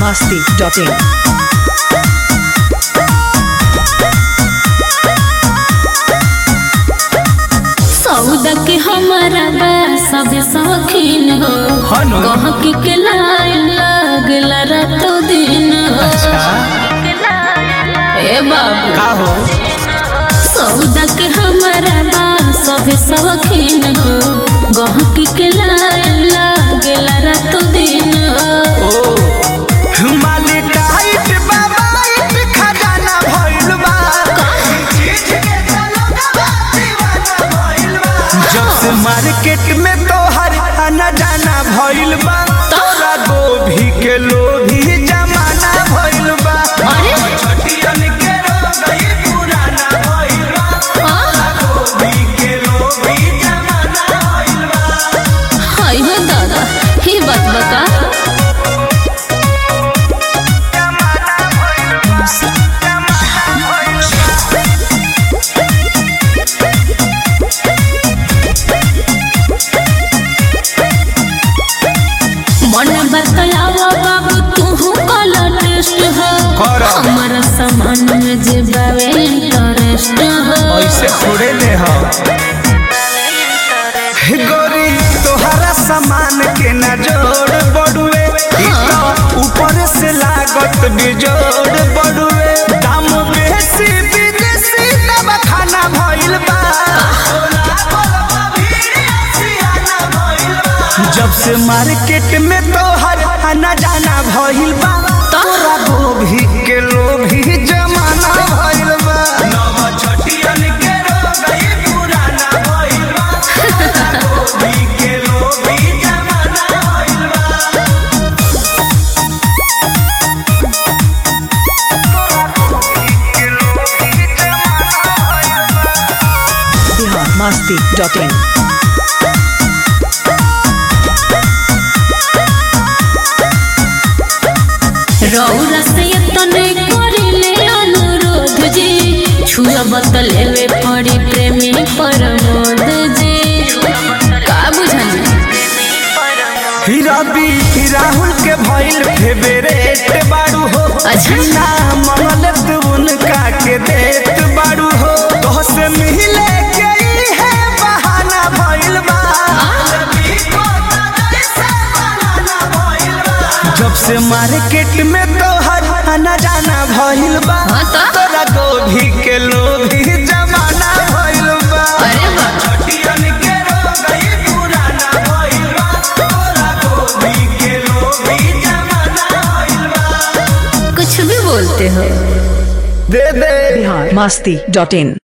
masti.in. सौदा के हमारा बा सब शौकीन हो हनु। गहकी के लाइन लागला रातो दिन हो ए बाबू का हो सौदा के हमारा बा सब शौकीन हो गहकी के लाइन लागला रातो दिन हो ओ माली टाइट बाबाइट खजाना भइल बा जब से मार्केट में तोहर आना जाना भइल बा तोरा गोभी के लोभी जमाना भइल बा अरे छटियन के रोगई पुराना भइल बा हाँ, गोभी के लोभी जमाना भइल बा हाय हो दादा ही बात बता मन बतलावा बाबू तू कलर टेस्ट हो करा। हमारा सामान में जे बावे इंटरेस्ट हो ऐसे थोड़े ले हो गोरी तोहरा सामान के ना जोड़ बड़ुए ई तो ऊपर से लागत बिजोड़ बड़ुए दाम बेसी विदेशी दवा खाना भइल बा जब से मार्केट में तोहर आना जाना भइल बा तोरा गोभी के लोभी जमाना भइल बा नव छटियन के रोगई पुराना भइल बा गोभी के लोभी जमाना भइल बा Bihar masti.in. रौरा से तने करिले अनुरोध जी छुआ बतलेवे पड़ी प्रेमी परमोद जी का बुझानी ही रवि ही राहुल के भइल फेवरेट बाड़ू हो अच्छा। ना मंगल तू उनका के देत बाड़ू हो तो से मिले के ई है बहाना भइल बा जब से मार्केट में तोहर आना जाना भइल बा हाँ तो? तोरा गोभी के लोभी जमाना भइल बा अरे बा छटियन के रोगई पुराना भइल बा तोरा गोभी के लोभी जमाना भइल बा कुछ भी बोलते हो दे दे Bihar masti.in.